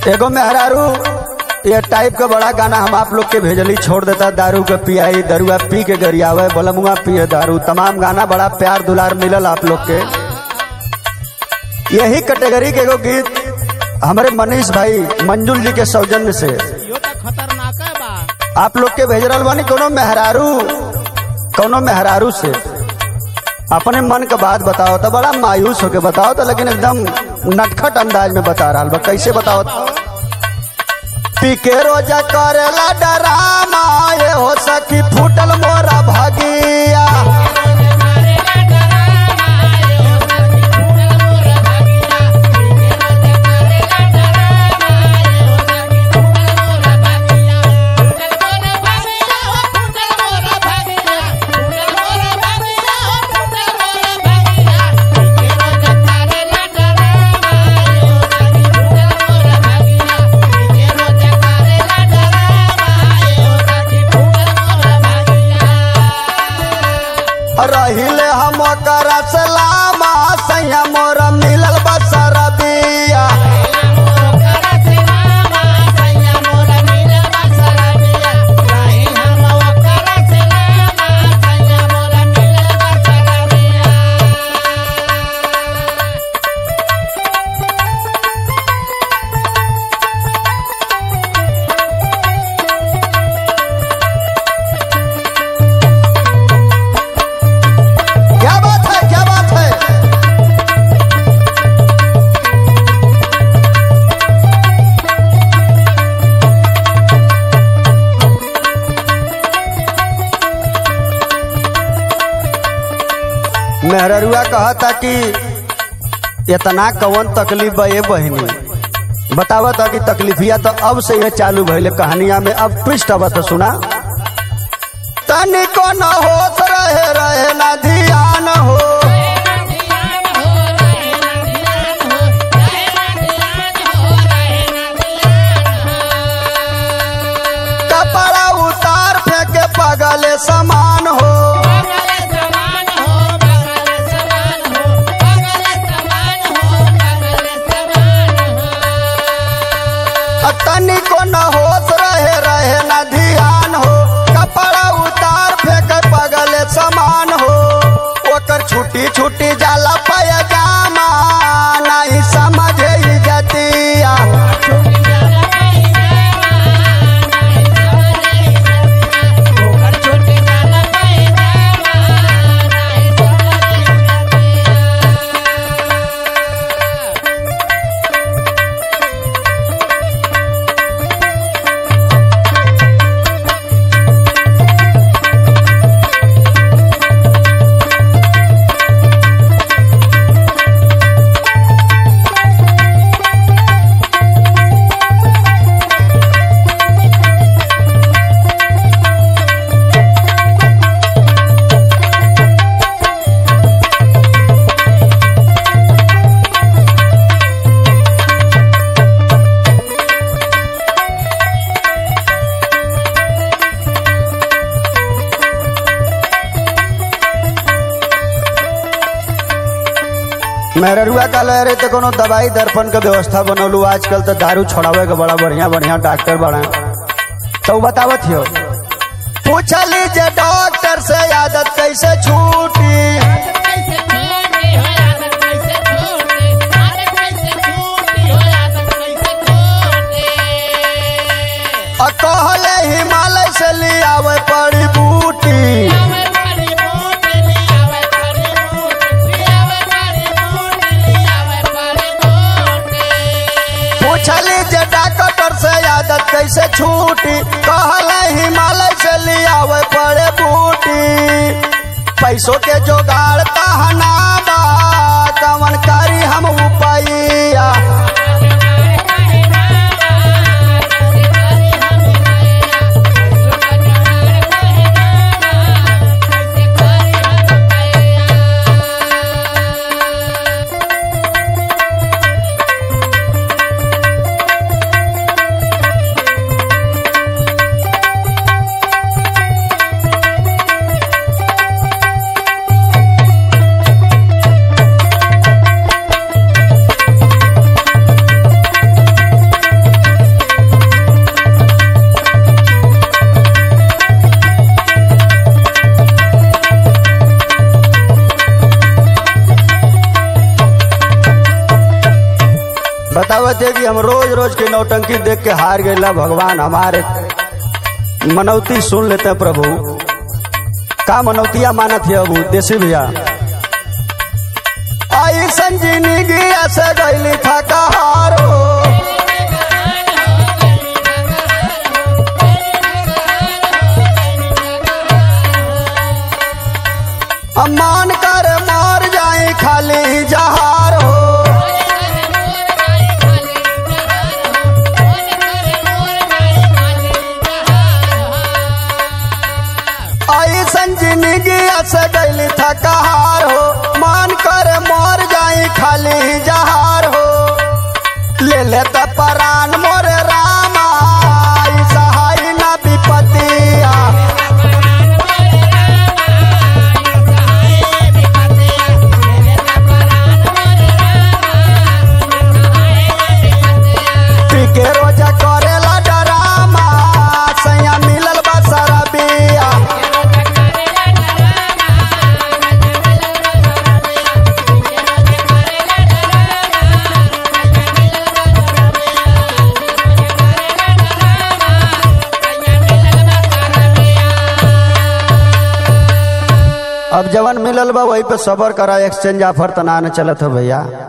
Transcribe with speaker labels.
Speaker 1: एगो मेहरारू ये टाइप का बड़ा गाना हम आप लोग के भेजली छोड़ देता दारू के पियाई दरुआ पी के गरियावे बलमुआ पिए दारू तमाम गाना बड़ा प्यार दुलार मिलल आप लोग के यही कैटेगरी के एगो गीत हमारे मनीष भाई मंजुल जी के सौजन्य से
Speaker 2: यो तो खतरनाक है बा
Speaker 1: आप लोग के भेज रहल बानी कोनो मेहरारू कोनो मेहरारू से अपने मन का बात बताओ तो बड़ा मायूस होके बताओ तो लेकिन एकदम नटखट अंदाज में बता रहा बा कैसे बताओ पी के रोजा करेला डरामा ये हो सकी फूटल मोरा भगिया रहिले हम कर सलामा सैया मोरा मिलल बसर बिया क्या बात है क्या बात है मेहररुआ कहता कि इतना कवन तकलीफ बा ये बहनी बतावा था कि तकलीफिया तो अब से ये चालू भइले कहानिया में अब ट्विस्ट अब तो सुना तनिको न होश रहे रहे ना ध्यान हो कपड़ा उतार फेंके पगले समान हो तनिको न होश रहे रहे न ध्यान हो कपड़ा उतार फेंके पगले समान हो ओकर छुट्टी छुट्टी जाला पैजामा नहीं समझे जतिया मेहरुआ का ले रहे तो कोनो दवाई दर्पण के व्यवस्था बनौलू आजकल तो दारू छोड़ावे के बड़ा बढ़िया बढ़िया डॉक्टर बड़ा तो बतावत हो पूछली जे डॉक्टर से आदत कैसे छूटी और कहले हिमालय से ले आवे पड़ी बूटी पूछली जे डॉक्टर से आदत कैसे छूटी कहले हिमालय से ले आवे पड़े बूटी पैसों के जोगाड़ कहना बा कवन करी हम उपाइया बतावत है कि हम रोज रोज के नौटंकी देख के हार गए भगवान हमारे मनौती सुन लेते हैं प्रभु का मनौतिया मानत है अबू देसी भैया आई संजीनी गिया से गईली था कहारो अम्मान कर मार जाए खाली जहार हो आई संजीनी गिया से गईली था कहार हो मान कर मोर जाई खाली जहार हो ले ले त परान मोरे रामा ई सहाय ना विपतिया पी के रोजा करेला डरामा सैया मिलल बा सरबिया अब जवन मिलल बा वही पे सबर करा एक्सचेंज ऑफर तना न चलत हो भैया